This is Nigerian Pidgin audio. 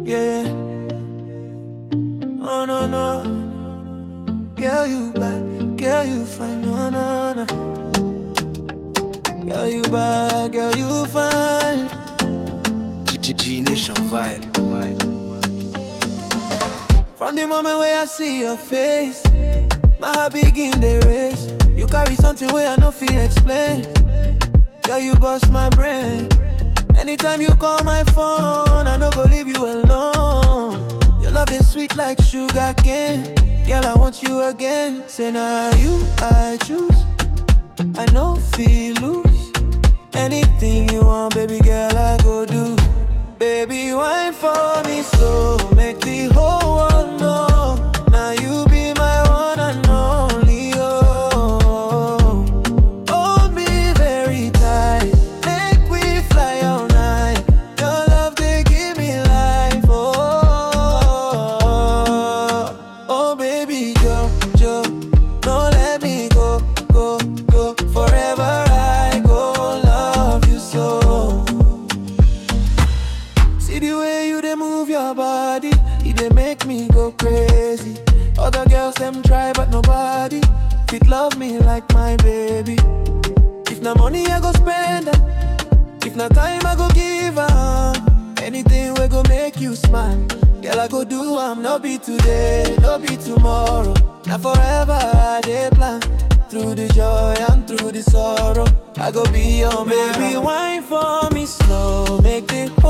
yeah. Oh no no, girl you bad, girl you fine, no no no. Girl you bad, girl you fine. G Nation vibe. From the moment where I see your face, my heart begin the race. You carry something where I no feel explain. Girl, you bust my brain. Anytime you call my phone, I no go leave you alone. Your love is sweet like sugar cane. Girl, I want you again. Say now you I choose. I know feel lose. Anything you want, baby girl, I go do. Baby, wine for me slow, make the whole world know. Now you be my one and only. Oh, hold me very tight, make we fly all night. Your love they give me life. Oh, oh baby, Joe, Joe, don't let me go, go, go. Forever I go love you so. See the way you they move your body, it they make me go crazy. Other girls them try but nobody fit love me like my baby. If na money I go spend, am. if na time I go give am. Anything we go make you smile, girl I go do am. No be today, no be tomorrow. Now forever I dey plan. Through the joy and through the sorrow, I go be your baby. Wine for me slow, make the